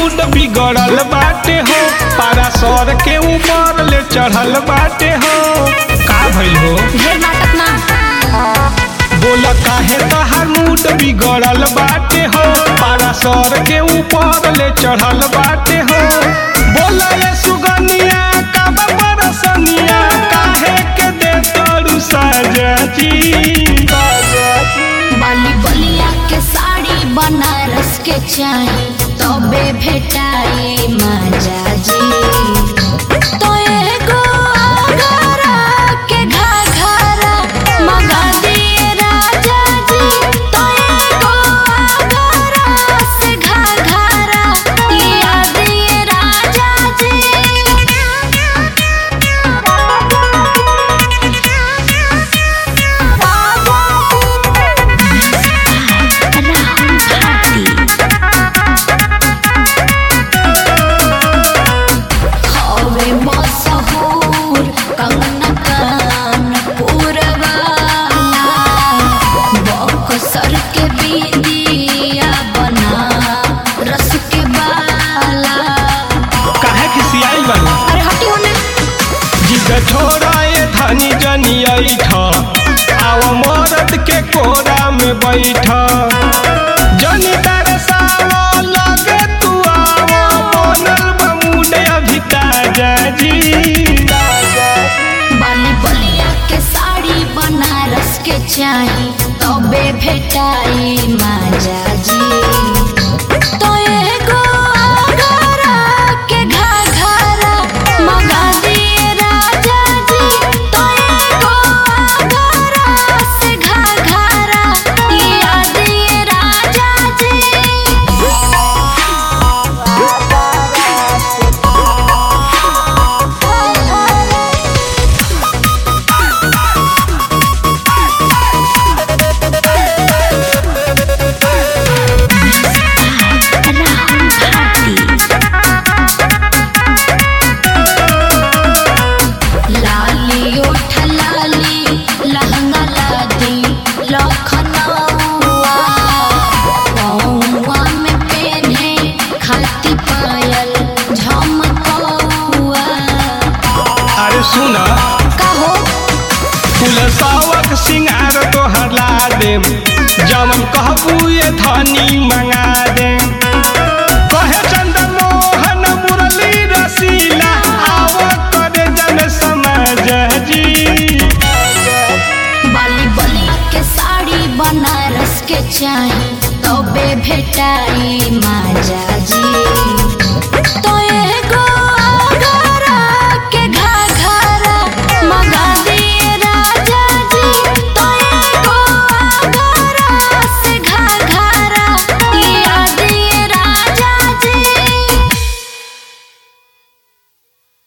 mood बिगड़ल बाटे हो पारा सर के ऊपर ले चढ़ल बाटे हो का भइल हो ढेर नाटक ना बोल काहे तहार मूड बिगड़ल बाटे हो पारा सर के ऊपर ले चढ़ल बाटे हो बोल ये सुगनिया का बरसनिया काहे के दे तोरू सजती बाली बलिया के साड़ी बनारस के चाही तबे भेटाई माजा जी तो एगो आगरा के घाघरा मंगा दिए राजा जी तो एगो आगरा से घाघरा लिया दिए राजा हवे मशहूर कंगना कानपुर वाला बक्सर के बिंदिया बना रस के बाला काहे खिसियाई बानी अरे हटी होने जिद छोड़ा ये धनी जनी ऐठ आव मरद के कोरा में बैठ जनी तरसाव लगे तू आव बनल बमुड अभी ताजा जी बाली बलिया के साड़ी बनारस के चाही तबे भेटाई माजा जी तो एगो आगरा के घाघरा मंगा दिए राजा जी तो एगो आगरा से घाघरा लिया दिए राजा जी लाली ओठ लाली लहंगा लादी लखनऊआ पौआ में पेन्हे खाती पायल झमकौआ अरे सुना कहो फूल सावक सिंगार तोहर ला देम जमन कहबू ये धनी मंगा देम कहे चंदन मोहन मुरली रसीला आव करे जन समझ जी बाली बलिया के साड़ी बनारस के चाही तबे भेटाई माजा जी तो एगो